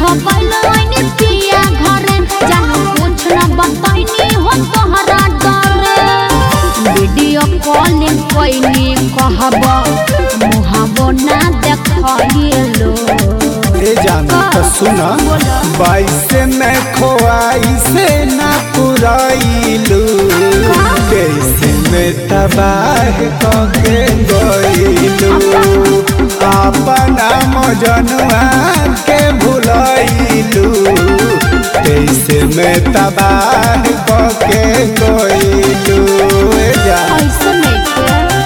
भगल ओइनी पिया घरे जानो कुछ न बताइनी हो तोहरा डरे वीडियो कॉलिंग कइनी कहब मुहावो ना देखइलो ए जानो तो सुना बाईस में खोआई से ना पुराइलू कैसे में तबाह कके गइलू अपना मजनुआ के भुलाइलू कैसे में तबाह कके गइलू ए जान ऐसे नइखे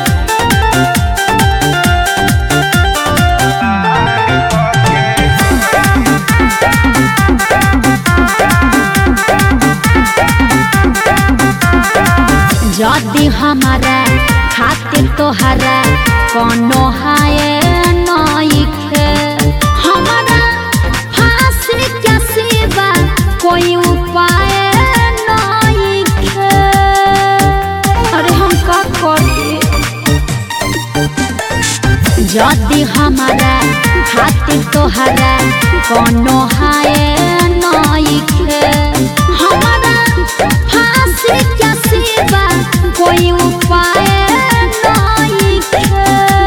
जदि हमारा खातिर तोहरा कोनो हाय नइखे हमारा फांसी के सिवा कोई उपाय नइखे अरे हम का करी जदि हमारा खातिर तोहरा कोनो हाय नइखे हमारा फांसी के सिवा कोई उपाय नइखे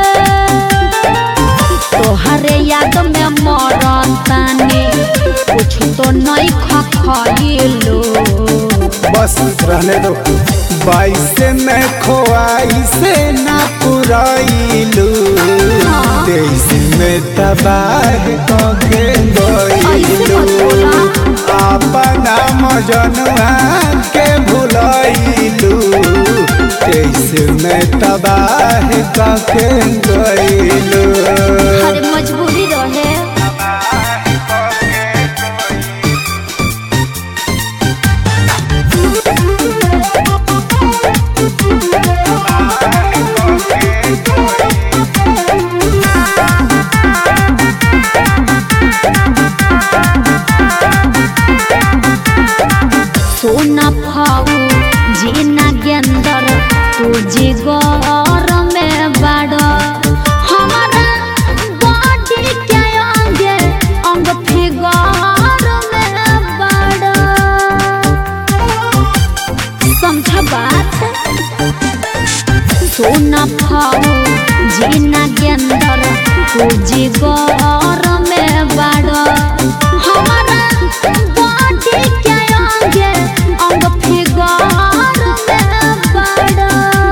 तोहरे याद में मरतानी कुछ तो नहीं खखइलो बस रहने दो बाईस में खोआई से ना पुराइलू हाँ। तेईस में तबाह कके ऐसे गइलू मत बोला। अपना मजनुआ के भुलाइलू तेईस में तबाह कके गइलू हर मजबूरी रहे सोना फाऊ जीना गेंदर तू जिगर में बड़ हमारा बॉडी के अंगे अंग फिगर में बड़ समझ बात सोना फाऊ जीना गेंदर तू जिगर में बड़ हमारा बॉडी के अंगे अंग फिगर में बड़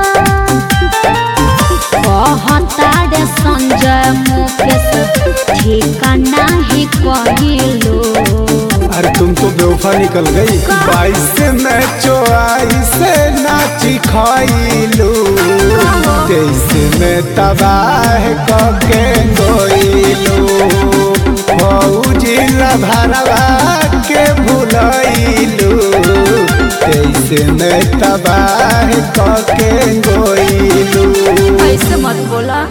कहतारे संजय मुकेश ठिकाना ही कहिलो अरे तुम तो बेवफा निकल गई बाईस में चौआई से नाची खाइलू तेईस में तबाह कके गइलू फौजी भरवा के भुलैलू तेईस में तबाह कके गइलू ऐसे मत बोला